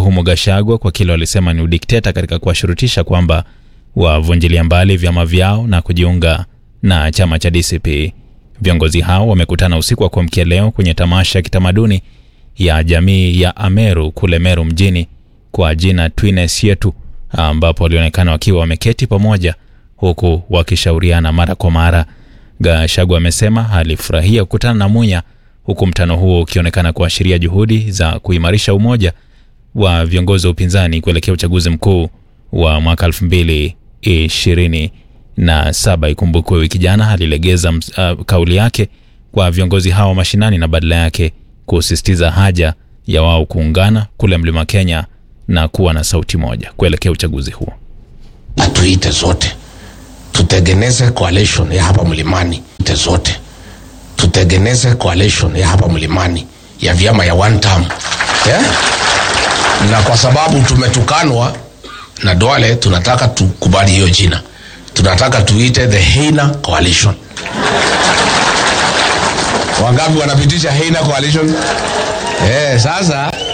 kumtuhumu Gachagua kwa kile walisema ni udikteta katika kuwashurutisha kwamba wavunjilia mbali vyama vyao na kujiunga na chama cha DCP. Viongozi hao wamekutana usiku wa kuamkia leo kwenye tamasha ya kitamaduni ya jamii ya Ameru kule Meru mjini kwa jina Twines Yetu, ambapo walionekana wakiwa wameketi pamoja huku wakishauriana mara kwa mara. Gachagua amesema alifurahia kukutana na Munya, huku mkutano huo ukionekana kuashiria juhudi za kuimarisha umoja wa viongozi wa upinzani kuelekea uchaguzi mkuu wa mwaka 2027. Ikumbukwe wiki jana alilegeza uh, kauli yake kwa viongozi hao mashinani na badala yake kusisitiza haja ya wao kuungana kule Mlima Kenya na kuwa na sauti moja kuelekea uchaguzi huo. Atuite zote tutengeneze coalition ya hapa mlimani, ite zote tutengeneze coalition ya hapa mlimani ya vyama ya one term yeah? na kwa sababu tumetukanwa na Duale, tunataka tukubali hiyo jina, tunataka tuite the Heina Coalition. Wangapi wanapitisha Heina Coalition? Eh, sasa